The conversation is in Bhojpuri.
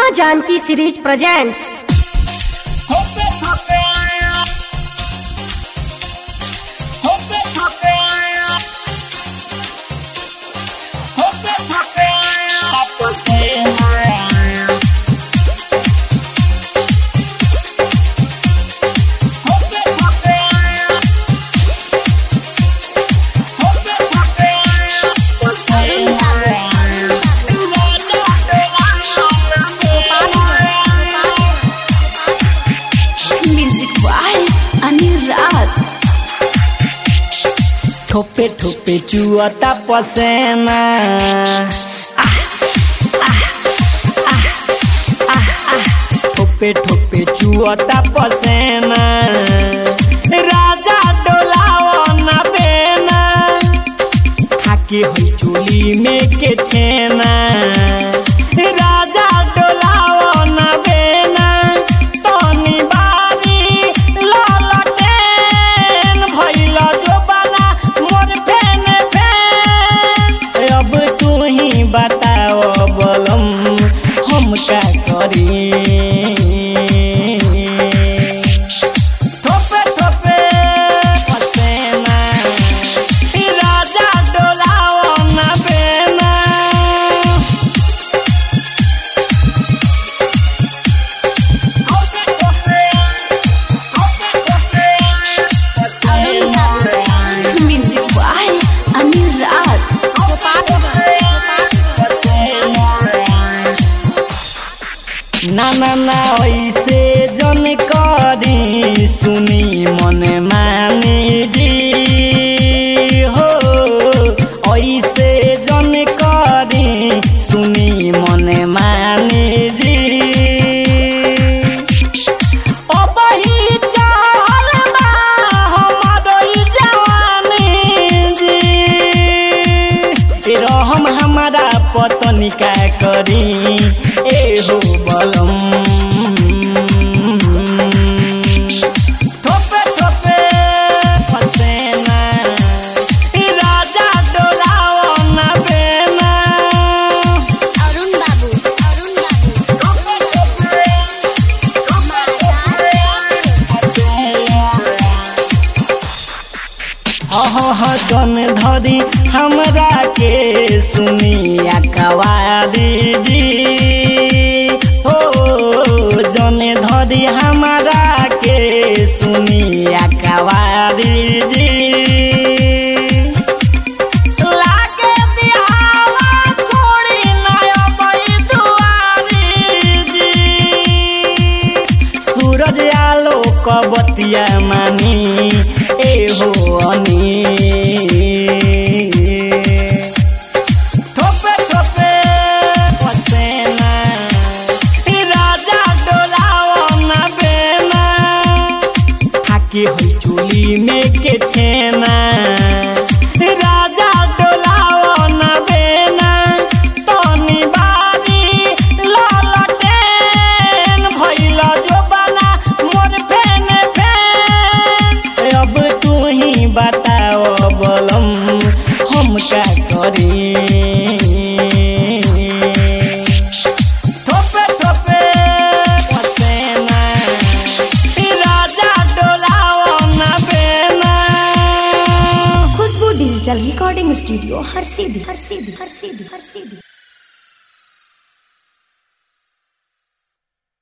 माँ Janaki series presents Hope it, hope it, hope it, hope it, hope it, hope it, hope it. Hope it, hope it, hope it, hope Music by Anil Raj. ठोपे ठोपे चुअता पसेना आह, आह, आह, आह, आह। ठोपे ठोपे चुअता पसेना राजा डोलाओ ना बेना खाके होई चोली में के छेना राजा डोलाओ ना बेना तनी बारी ललटेन भइल जो बना मोर फेन फेन अब तू ही बताओ बलम हम का करी ठोपे ठोपे पसेना ई राजा डोलाओ ना बेना ठोपे ठोपे ठोपे ठोपे पसेना Music by Anil Raj. ना ना ना ऐसे जन करी सुनी मन मानी जी हो ऐसे जन करी सुनी मन मानी जी अबही चाहल बा हमारो ई जवानी जी रहम हमारा पतनी का करी ए हो बलम ठोपे ठोपे पसेना ई राजा डोलाओ ना बेना Arun Babu. Arun Babu. ठोपे ठोपे अह जन धरी हमरा के सुनिया कवारी जी हो जन धरी हमरा के सुनिया कवारी जी लागे बिहावा छोड़ी ना अबई दुआरी जी सूरज आलो कबतिया मानी ए हो अनि ठोपे ठोपे पसेना ई राजा डोलाओ ना बेना खाके होई चोली में के छेना राजा डोलाओ ना बेना तनी बारी ललटेन भइल जो बना मोर फेन फेन अब तू ही बताओ बलम हम का करी ठोपे ठोपे पसेना ई राजा डोलाओ ना बेना खुशबू डिजिटल रिकॉर्डिंग स्टूडियो हर